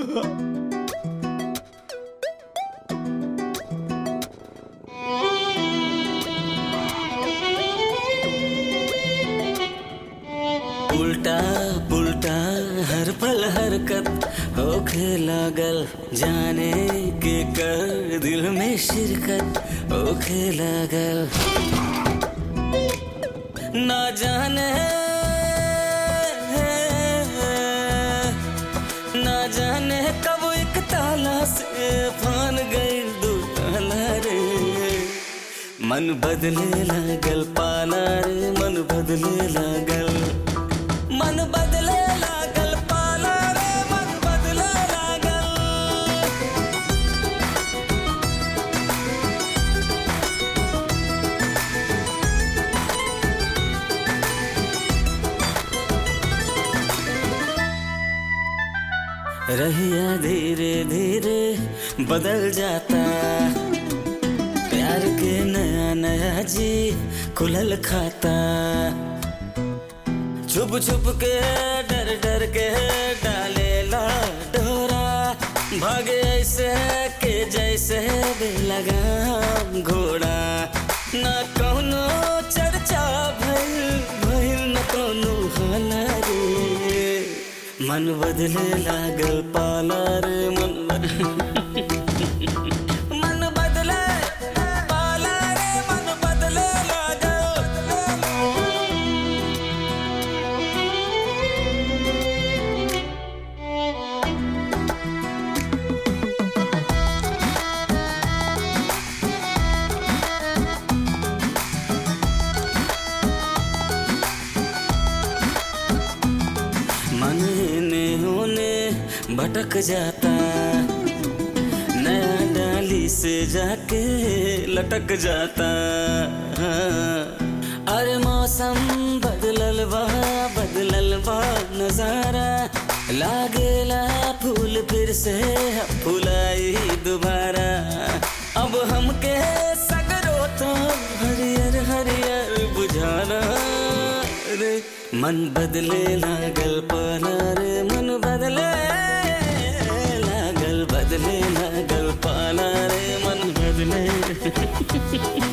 उल्टा पुल्टा हर पल हरकत होखे लागल जाने के कर दिल में शिरकत होखे लागल ना जाने ना जाने कब एक ताला से फान गई दो ताला रे मन बदले लागल पाला रे मन बदले लागल मन बदले लागल पाला रे मन बदले लागल रहिया धीरे धीरे बदल जाता प्यार के नया नया जी खुलल खाता छुप छुप के डर डर के डाले ला डोरा भागे ऐसे के जैसे लगाम घोड़ा न कौनो चर्चा भइल भइल न कौनो हाला रे मन बदले लागल पाला रे मन मन बदले पाला रे मन बदले लागल मन ने होने भटक जाता नया डाली से जाके लटक जाता अरे मौसम बदलल बा बदलल बा नजारा लागेला फूल फिर से फुलाई दोबारा अब हमके सगरो तो हरियर हरियर बुझाना रे मन बदले लागल पाला रे मन बदले लागल बदले लागल पाला रे मन बदले